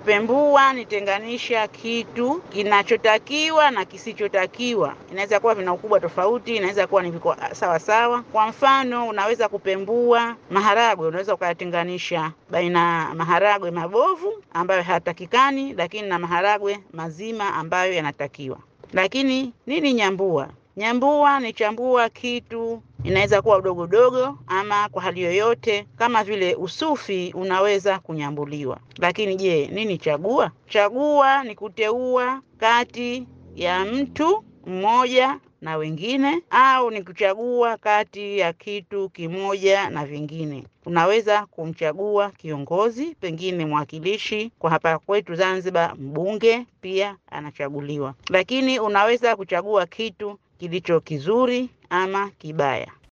Kupembua ni tenganisha kitu kinachotakiwa na kisichotakiwa. Inaweza kuwa vina ukubwa tofauti, inaweza kuwa ni viko sawa sawa. Kwa mfano, unaweza kupembua maharagwe, unaweza ukayatenganisha baina maharagwe mabovu ambayo hayatakikani, lakini na maharagwe mazima ambayo yanatakiwa. Lakini nini nyambua? Nyambua ni chambua kitu, inaweza kuwa udogo udogo ama kwa hali yoyote, kama vile usufi unaweza kunyambuliwa. Lakini je, nini chagua? Chagua ni kuteua kati ya mtu mmoja na wengine, au ni kuchagua kati ya kitu kimoja na vingine. Unaweza kumchagua kiongozi, pengine mwakilishi. Kwa hapa kwetu Zanzibar, mbunge pia anachaguliwa, lakini unaweza kuchagua kitu kilicho kizuri ama kibaya.